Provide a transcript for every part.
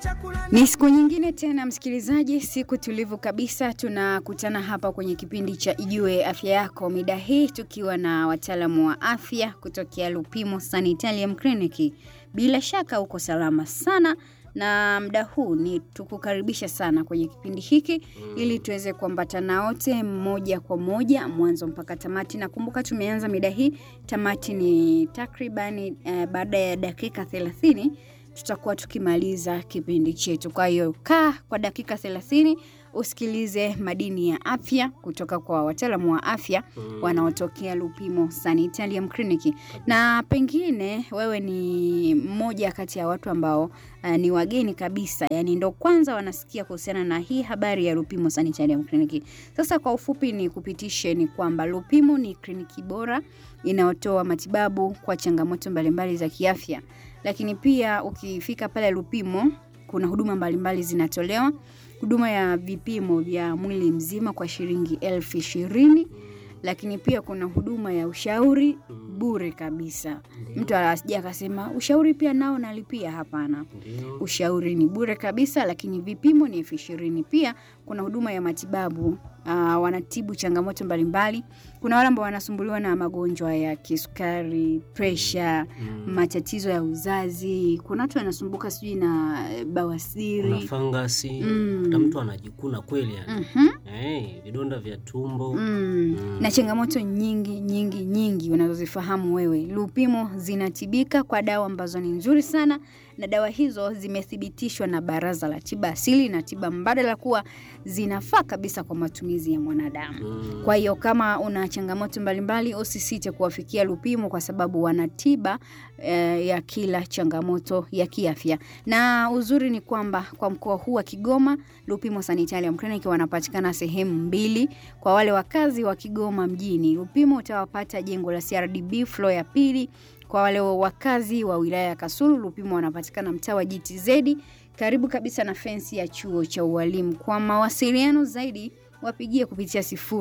Ni siku nyingine tena msikilizaji, siku tulivu kabisa. Tunakutana hapa kwenye kipindi cha Ijue Afya Yako, mida hii tukiwa na wataalamu wa afya kutokea Lupimo Sanitarium Clinic. Bila shaka uko salama sana na muda huu ni tukukaribisha sana kwenye kipindi hiki mm. ili tuweze kuambatana wote moja kwa moja mwanzo mpaka tamati. Nakumbuka tumeanza mida hii, tamati ni takribani eh, baada ya dakika thelathini tutakuwa tukimaliza kipindi chetu. Kwa hiyo kaa kwa dakika thelathini usikilize madini ya afya kutoka kwa wataalamu wa afya mm. wanaotokea Lupimo Sanitarium Clinic, na pengine wewe ni mmoja kati ya watu ambao uh, ni wageni kabisa, yani ndo kwanza wanasikia kuhusiana na hii habari ya Lupimo Sanitarium Clinic. Sasa kwa ufupi ni kupitishe ni kwamba Lupimo ni kliniki bora inayotoa matibabu kwa changamoto mbalimbali za kiafya, lakini pia ukifika pale Lupimo kuna huduma mbalimbali zinatolewa huduma ya vipimo vya mwili mzima kwa shilingi elfu ishirini lakini pia kuna huduma ya ushauri bure kabisa. Mtu asija akasema ushauri pia nao nalipia. Hapana, ushauri ni bure kabisa, lakini vipimo ni elfu ishirini. Pia kuna huduma ya matibabu uh, wanatibu changamoto mbalimbali. Kuna wale ambao wanasumbuliwa na magonjwa ya kisukari, presha, mm. matatizo ya uzazi. Kuna watu wanasumbuka sijui na bawasiri, na fangasi Mm. hata mtu anajikuna kweli yani. Mhm. hey, vidonda vya tumbo Mm. Mm. na changamoto nyingi nyingi nyingi unazozifahamu wewe. Lupimo zinatibika kwa dawa ambazo ni nzuri sana, na dawa hizo zimethibitishwa na Baraza la Tiba Asili na Tiba Mbadala kuwa zinafaa kabisa kwa matumizi ya mwanadamu. Mm. Kwa hiyo kama una changamoto mbalimbali, usisite kuwafikia Lupimo kwa sababu wana tiba eh, ya kila changamoto ya kiafya. Na uzuri ni kwamba kwa mkoa huu wa Kigoma, Lupimo Sanitarium Clinic wanapatikana sehemu mbili. Kwa wale wakazi wa Kigoma mjini, Lupimo utawapata jengo la CRDB floor ya pili. Kwa wale wakazi wa wilaya ya Kasulu, Lupimo wanapatikana mtaa wa GTZ karibu kabisa na fensi ya chuo cha ualimu. Kwa mawasiliano zaidi wapigie kupitia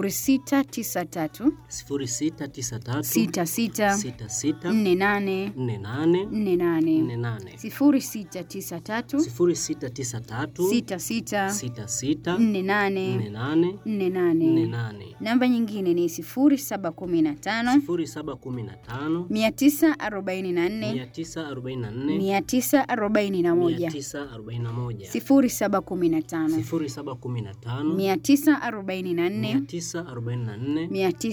0693 0693 66 66 48 48 48 48 0693 0693 66 66 48 48 48. 48 Namba nyingine ni 0715 0715 944 944 941 941 0715 0715 944 944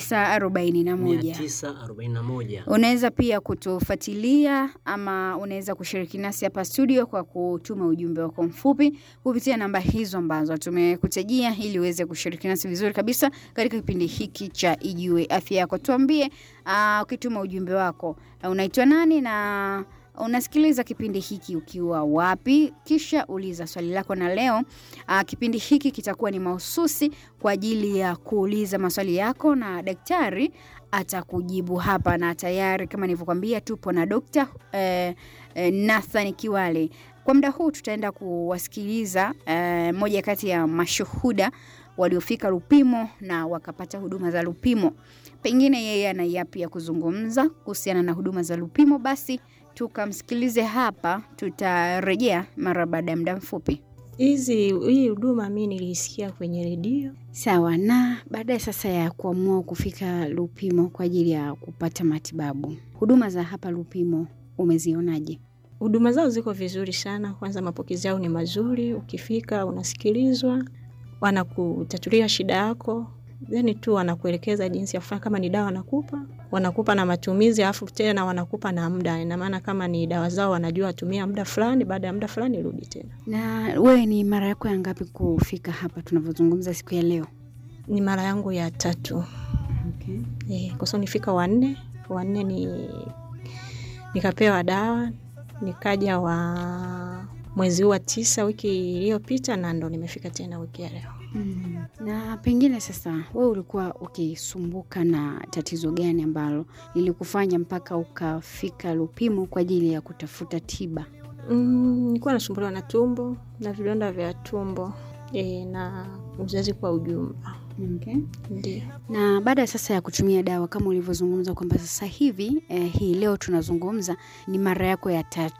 941. 941 Unaweza pia kutufuatilia ama unaweza kushiriki nasi hapa studio kwa kutuma ujumbe wako mfupi kupitia namba hizo ambazo tumekutajia ili uweze kushiriki nasi vizuri kabisa katika kipindi hiki cha Ijue Afya Yako. Tuambie uh, ukituma ujumbe wako uh, unaitwa nani na unasikiliza kipindi hiki ukiwa wapi, kisha uliza swali lako. Na leo uh, kipindi hiki kitakuwa ni mahususi kwa ajili ya kuuliza maswali yako na daktari atakujibu hapa, na tayari kama nilivyokwambia, tupo na Dr. eh, eh, Nathan Kiwale. Kwa muda huu tutaenda kuwasikiliza eh, moja kati ya mashuhuda waliofika Lupimo na wakapata huduma za Lupimo. Pengine yeye ana yapi ya kuzungumza kuhusiana na huduma za Lupimo, basi tukamsikilize hapa. Tutarejea mara baada ya muda mfupi. Hizi hii huduma mi niliisikia kwenye redio. Sawa. Na baadaye sasa ya kuamua kufika Lupimo kwa ajili ya kupata matibabu, huduma za hapa Lupimo umezionaje? Huduma zao ziko vizuri sana. Kwanza mapokezi yao ni mazuri, ukifika unasikilizwa, wanakutatulia shida yako, then tu wanakuelekeza jinsi ya kufanya. Kama ni dawa wanakupa, wanakupa na matumizi, alafu tena wanakupa na muda. Ina maana kama ni dawa zao wanajua tumia muda fulani, baada ya muda fulani rudi tena. Na wewe ni mara yako ya ngapi kufika hapa tunavyozungumza siku ya leo? Ni mara yangu ya tatu Okay. e, kwa sababu nifika wanne wanne ni nikapewa dawa nikaja wa mwezi huu wa tisa wiki iliyopita, na ndo nimefika tena wiki ya leo. Mm. Na pengine sasa wewe ulikuwa ukisumbuka na tatizo gani ambalo lilikufanya mpaka ukafika Lupimo kwa ajili ya kutafuta tiba? Mm, nilikuwa nasumbuliwa na tumbo na vidonda vya tumbo e, na uzazi kwa ujumla. Okay. Ndio. Na baada sasa ya kutumia dawa kama ulivyozungumza kwamba sasa hivi eh, hii leo tunazungumza ni mara yako ya tatu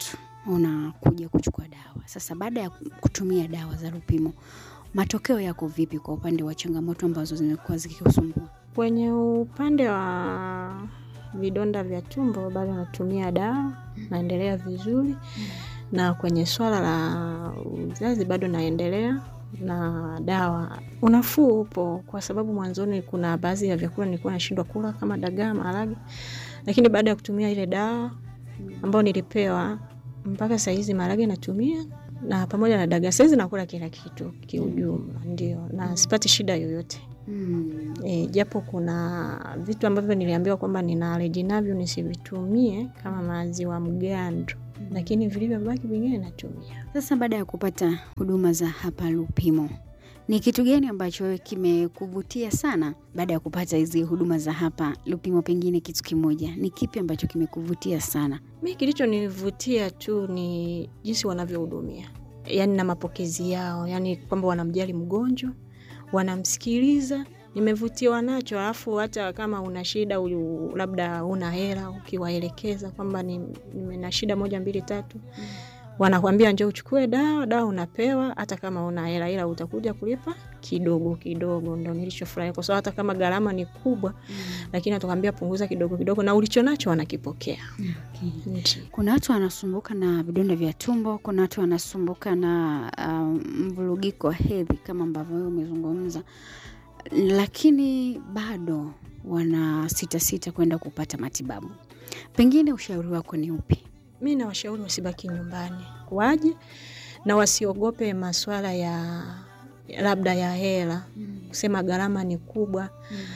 unakuja kuchukua dawa. Sasa baada ya kutumia dawa za Lupimo, matokeo yako vipi kwa upande wa changamoto ambazo zimekuwa zikikusumbua? Kwenye upande wa vidonda vya tumbo bado natumia dawa, naendelea vizuri, na kwenye swala la uzazi bado naendelea na dawa. Unafuu upo, kwa sababu mwanzoni kuna baadhi ya vyakula nilikuwa nashindwa kula kama dagaa, maharage, lakini baada ya kutumia ile dawa ambayo nilipewa, mpaka sahizi maharage natumia na pamoja na dagaa, sahizi nakula kila kitu kiujumla, ndio, na sipati shida yoyote. Mm. E, japo kuna vitu ambavyo niliambiwa kwamba nina aleji navyo nisivitumie kama maziwa mgando, lakini vilivyobaki vingine natumia. Sasa baada ya kupata huduma za hapa Lupimo, ni kitu gani ambacho wewe kimekuvutia sana baada ya kupata hizi huduma za hapa Lupimo? Pengine kitu kimoja, ni kipi ambacho kimekuvutia sana? Mi kilichonivutia tu ni jinsi wanavyohudumia, yaani na mapokezi yao, yaani kwamba wanamjali mgonjwa, wanamsikiliza. Nimevutiwa nacho. Alafu hata kama una shida u- labda una hela, ukiwaelekeza kwamba ni- nina shida moja mbili tatu, wanakwambia njoo uchukue dawa, dawa unapewa hata kama una hela, ila utakuja kulipa kidogo kidogo. Ndo nilichofurahi kwa sababu hata kama gharama ni kubwa, lakini watakwambia punguza kidogo kidogo, na ulicho nacho wanakipokea. Okay. Ndio. Kuna watu wanasumbuka na vidonda vya tumbo, kuna watu wanasumbuka na uh, mvurugiko wa hedhi kama ambavyo wewe umezungumza, lakini bado wana sita sita kwenda kupata matibabu. Pengine ushauri wako ni upi? mi nawashauri wasibaki nyumbani, waje na wasiogope maswala ya labda ya hela, kusema gharama ni kubwa.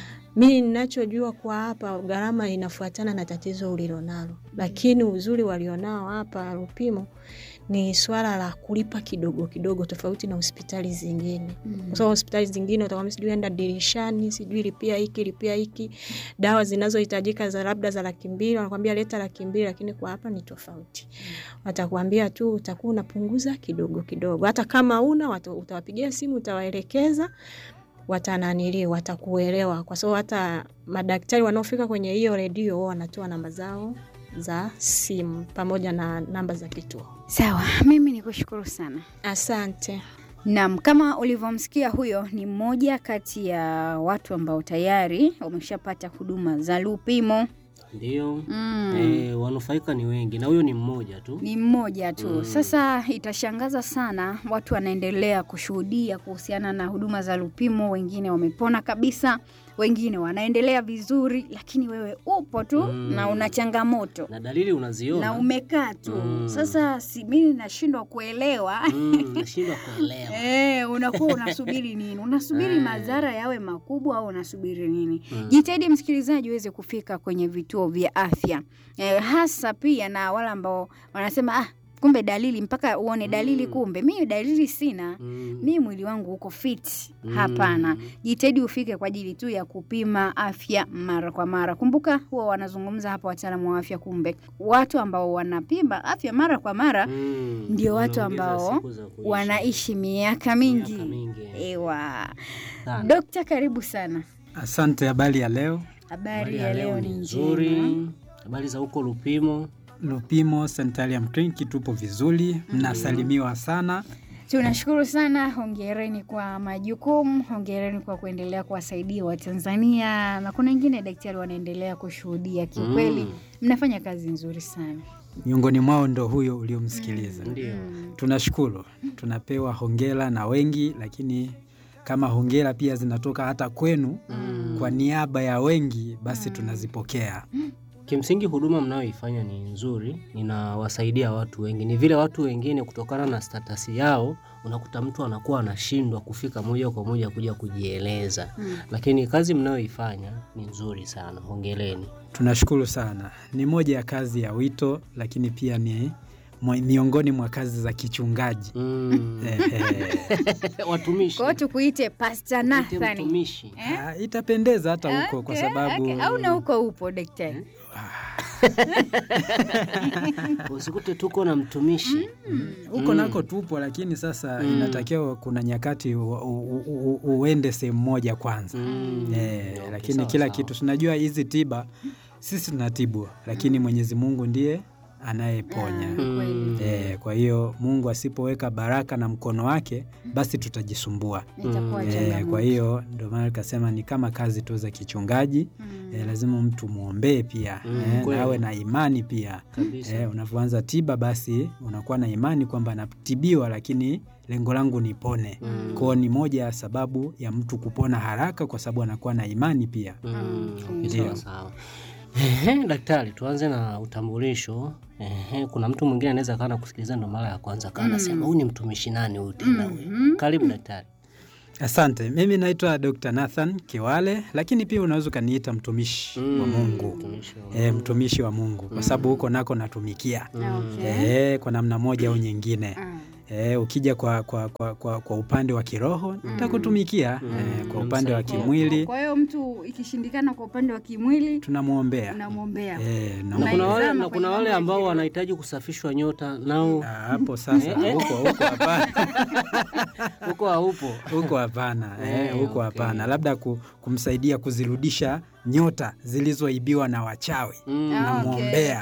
Mi ninachojua kwa hapa, gharama inafuatana na tatizo ulilonalo, lakini uzuri walionao hapa Lupimo ni swala la kulipa kidogo kidogo, tofauti na hospitali zingine kwa sababu hospitali zingine utakwambia sijui enda dirishani, sijui lipia hiki lipia hiki, dawa zinazohitajika za labda za laki mbili wanakwambia leta laki mbili, lakini kwa hapa ni tofauti. Watakwambia tu utakuwa unapunguza kidogo kidogo, hata kama una wata- utawapigia simu, utawaelekeza watananili watakuelewa, kwa sababu hata madaktari wanaofika kwenye hiyo redio wao wanatoa namba zao za simu pamoja na namba za kituo. Sawa, mimi ni kushukuru sana. Asante. Naam, kama ulivyomsikia huyo ni mmoja kati ya watu ambao tayari wameshapata huduma za Lupimo. Ndio. Mm. Eh, wanufaika ni wengi na huyo ni mmoja tu. Ni mmoja tu. Mm. Sasa itashangaza sana, watu wanaendelea kushuhudia kuhusiana na huduma za Lupimo. Wengine wamepona kabisa, wengine wanaendelea vizuri, lakini wewe upo tu Mm. na una changamoto Na dalili unaziona. na umekaa tu. Mm. Sasa si mimi nashindwa kuelewa Mm, nashindwa kuelewa. Eh, unakuwa unasubiri nini? Unasubiri Eh. madhara yawe makubwa au unasubiri nini? Mm. Jitahidi msikilizaji uweze kufika kwenye vituo vya afya eh, hasa pia na wale ambao wanasema ah, kumbe dalili mpaka uone dalili, Mm. kumbe mimi dalili sina Mm. mi mwili wangu uko fit. Mm. Hapana, jitahidi ufike kwa ajili tu ya kupima afya mara kwa mara. Kumbuka huwa wanazungumza hapa wataalamu wa afya, kumbe watu ambao wanapima afya mara kwa mara Mm. ndio watu Wanaongeza ambao siku za kuishi. wanaishi miaka mingi. Miaka mingi. Ewa, Sana. dokta, karibu sana. Asante. Habari ya leo? Habari ya leo ni nzuri. nzuri. Habari za huko Lupimo. Lupimo Sanitarium Clinic tupo vizuri, mnasalimiwa sana. Tunashukuru sana, hongereni kwa majukumu, hongereni kwa kuendelea kuwasaidia Watanzania, na kuna wengine daktari wanaendelea kushuhudia. Kiukweli Mm. mnafanya kazi nzuri sana. Miongoni mwao ndo huyo uliomsikiliza. Ndio. Tunashukuru, tunapewa hongera na wengi, lakini kama hongera pia zinatoka hata kwenu Mm. kwa niaba ya wengi, basi tunazipokea. Kimsingi huduma mnayoifanya ni nzuri, inawasaidia watu wengi. Ni vile watu wengine kutokana na statasi yao, unakuta mtu anakuwa anashindwa kufika moja kwa moja kuja kujieleza, Mm. lakini kazi mnayoifanya ni nzuri sana, hongereni. Tunashukuru sana. Ni moja ya kazi ya wito, lakini pia ni mwa- miongoni mwa kazi za kichungaji. Mm. Ehe. Watumishi, Kwa hiyo tukuite Pastor Mwite Nathan. mtumishi. Eh? Ah, Itapendeza hata huko kwa Okay, sababu okay. au na huko upo daktari? Usikute tuko na mtumishi huko Mm. nako tupo, lakini sasa Mm. inatakiwa kuna nyakati u, u, u, u, uende sehemu moja kwanza Mm. eh, Okay, lakini sawa, kila sawa. kitu tunajua hizi tiba sisi tunatibu, lakini Mwenyezi Mungu ndiye anayeponya. Ah, kweli. E, kwa hiyo Mungu asipoweka baraka na mkono wake basi tutajisumbua. Itakuwa Mm. E, changamoto. kwa hiyo ndio maana nikasema ni kama kazi tu za kichungaji Mm. e, lazima mtu mwombee pia Mm, e, kweli. na awe na imani pia kabisa. e, unavyoanza tiba basi unakuwa na imani kwamba natibiwa, lakini lengo langu nipone. Mm. Kwao ni moja ya sababu ya mtu kupona haraka, kwa sababu anakuwa na imani pia. Mm, Okay. okay, Ndio. sawa sawa. Ehe, daktari, tuanze na utambulisho. Ehe, kuna mtu mwingine anaweza kawa nakusikiliza ndo mara ya kwanza kaa nasema huyu ni mtumishi nani huyu tena huyu? Mhm. Karibu daktari. Asante. Mimi naitwa Dr. Nathan Kiwale, lakini pia unaweza ukaniita mtumishi wa Mm, Mungu. mtumishi wa E, Mungu. mtumishi wa Mungu kwa sababu huko nako natumikia Okay. e, kwa namna moja au nyingine. Ah. E, ukija kwa, kwa, kwa, kwa, kwa upande wa kiroho nitakutumikia. E, kwa upande wa Msaidia. kimwili Kwa hiyo mtu ikishindikana kwa upande wa kimwili tunamwombea. unamwombea. E, na na kuna wale, Unaizama na kwenye kuna wale mambo ya ambao kiroho. wanahitaji kusafishwa nyota nao Ah, hapo sasa huko huko hapana. huko haupo. huko hapana eh, Eh, huko okay. hapana, labda ku, kumsaidia kuzirudisha nyota zilizoibiwa na wachawi Mm. Ah, okay. namwombea